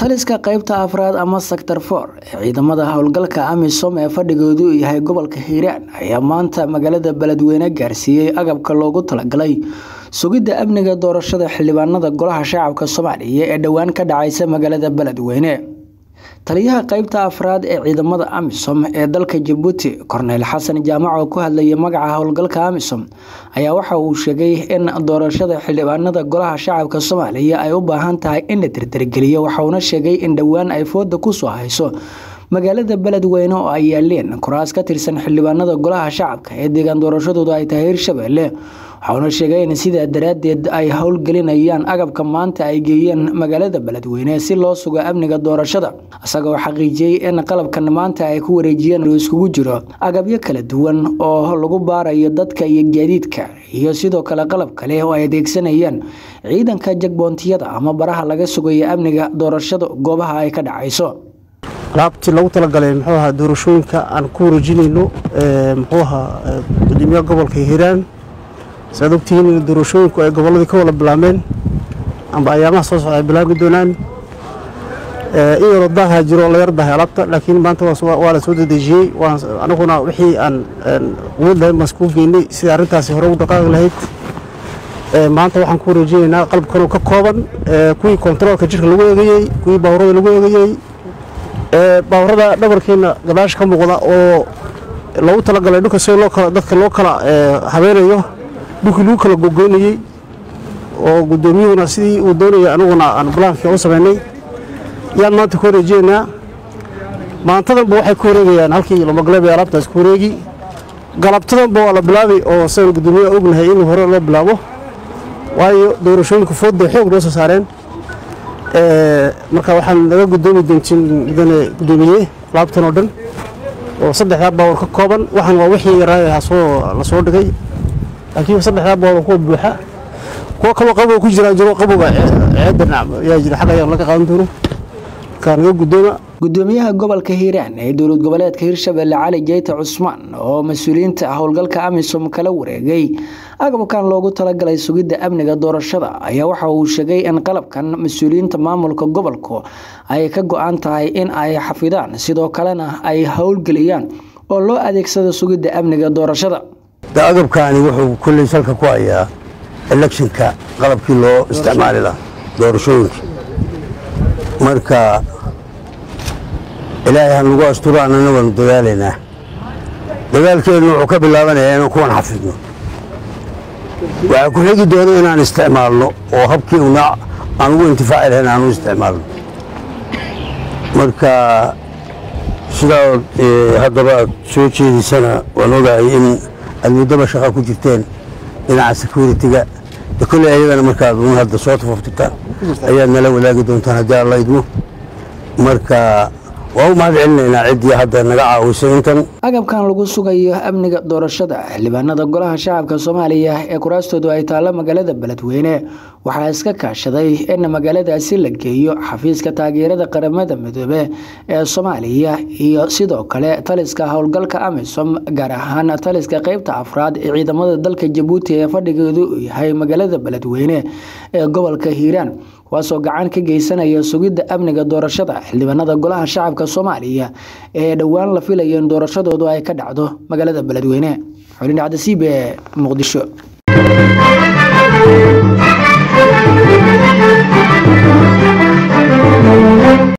taliska qeybta afraad ama sector for ee ciidamada howlgalka amisom ee fadhigoodu yahay gobolka hiiraan ayaa maanta magaalada beledweyne gaarsiiyey agabka loogu talagalay sugidda amniga doorashada xildhibaanada golaha shacabka soomaaliya ee dhowaan ka dhacaysa magaalada beledweyne taliyaha qeybta afraad ee ciidamada amisom ee dalka jabuuti korneyl xasan jaamac oo ku hadlayay magaca howlgalka amisom ayaa waxa uu sheegay in doorashada xildhibaanada golaha shacabka soomaaliya ay u baahan tahay in la tirtirgeliyo waxauna sheegay in dhowaan ay fooda kusoo hayso magaalada beledweyne oo ay yaaleen kuraas ka tirsan xildhibaanada golaha shacabka ee deegaan doorashadoodu ay tahay hirshabelle waxauna sheegay in sidaa daraadeed ay howlgelinayaan agabka maanta ay geeyeen magaalada beledweyne si loo sugo amniga doorashada isagoo xaqiijiyey in qalabkan maanta ay ku wareejiyeen uu iskugu jiro agabyo kala duwan oo lagu baarayo dadka iyo gaadiidka iyo sidoo kale qalab kale oo ay adeegsanayaan ciidanka jagboontiyada ama baraha laga sugayo amniga doorashada goobaha ay ka dhacayso alaabtii lagu talagalay muxuu ahaa doorashooyinka aan ku wareejinayno muxuu ahaa gudoomiyaha gobolka hiiraan saad ogtihiin in doorashooyinku ay gobolladii ka wada bilaabmeen amba ayaamaha soo socda ay bilaabi doonaan in yaroo daaha jiro la yar dahay alaabta laakiin maanta waa la soo dedejiyey aniguna wixii aan quwad lahayn baan iskugu geynay sidai arrintaasi hore ugu dhaqaaqi lahayd maanta waxaan ku wareejinaynaa qalabkanoo ka kooban kuwii kontaroolka jirka lagu eegayey kuwii baawurada lagu eegayey baawurada dhabarkeena gadaasha ka muuqda oo lagu talagalay dhulka si dadka loo kala habeenayo dhulkii lagu kala gogoynayey oo guddoomiyuhuna sidii uu doonayay aniguna aan balaanka u samaynay yaan maanta ku wareejinaynaa maantadanba waxay ku wareegayaan halkii lomagaleeb ee alaabtaas ku wareegi galabtadanba waa la bilaabay oo sidaan guddoomiyaha ognahay in hore loo bilaabo waayo doorashooyinka foodbay xoog noo soo saareen marka waxaan naga guddoomi doontiin mudane guddoomiye alaabtan oo dhan oo saddexdaa baawar ka kooban waxaan waa wixii yaraa la soo dhigay laakiin saddexdaa baawar kuwa buuxa kuwo kaloo qabow ku jiraan jiro qabowga ceedda yaa jira xagga ayaan laga qaadan doono markaa naga guddooma gudoomiyaha gobolka hiiraan ee dowlad goboleedka hirshabelle cali jeyte cusmaan oo mas-uuliyiinta howlgalka amisom kala wareegay agabkan loogu talagalay sugidda amniga doorashada ayaa waxa uu sheegay in qalabkan mas-uuliyiinta maamulka gobolku ay ka go-an tahay in ay xafidaan sidoo kalena ay howlgeliyaan oo loo adeegsado sugidda amniga doorashada agabkaani wuxuu kulley salka ku hayaa electionka qalabkii loo isticmaali lahaa doorashooyinka marka ilaahay ha nagu asturo annana waanu dadaalaynaa dagaalkeennu wuxuu ka bilaabanayaa inaan kuwan xafidno waxaa ku xigi doona inaan isticmaalno oo habkii una aan ugu intifaaci lahayn aan u isticmaalno marka sidaa haddaba aad soo jeediysana waan ogahay in aad muddaba shaqa ku jirteen dhinaca security-ga de kolley ayagana markaad un hadda soo tafaftirtaan ayaad nala wadaagi doontaan haddii alla idmo marka waa u mahad celinaynaa ciddii hadda naga caawisay intan agabkan lagu sugayo amniga doorashada xildhibaanada golaha shacabka soomaaliya ee kuraastoodu ay taallo magaalada beledweyne waxaa iska kaashaday in magaaladaasi la geeyo xafiiska taageerada qaramada midoobe ee soomaaliya iyo sidoo kale taliska howlgalka amisom gaar ahaan taliska qeybta afraad ee ciidamada dalka jabuuti ee fadhigeedu uu yahay magaalada beledweyne ee gobolka hiiraan kuwaasoo gacan ka geysanaya sugidda amniga doorashada xildhibaanada golaha shacabka soomaaliya ee dhowaan la filayo in doorashadoodu ay ka dhacdo magaalada beledweyne xulin cabdisiib ee muqdisho